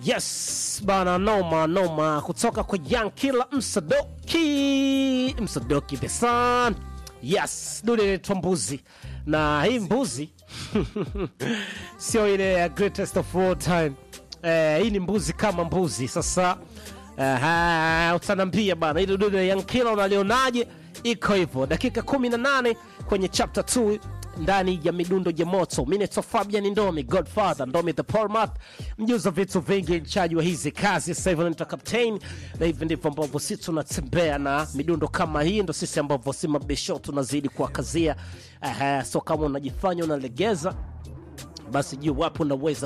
Yes bana, noma noma, kutoka kwa Young Killer Msadoki, Msadoki the Sun. Yes, dude inaitwa Mbuzi, na hii mbuzi sio ile ya greatest of all time. Eh, hii ni mbuzi kama mbuzi. Sasa uh, utanambia bana, ile dude ya Young Killer unalionaje? Iko hivyo, dakika 18 kwenye chapter 2 ndani ya midundo ya moto mineto fabian ndomi godfather ndomi the polmat mjuza vitu vingi mchaji wa hizi kazi sasa hivi naitwa captain na hivi ndivyo ambavyo sisi tunatembea na midundo kama hii ndo sisi ambavyo si mabisho tunazidi kuwakazia uh, so kama unajifanya unalegeza basi juu wapo unaweza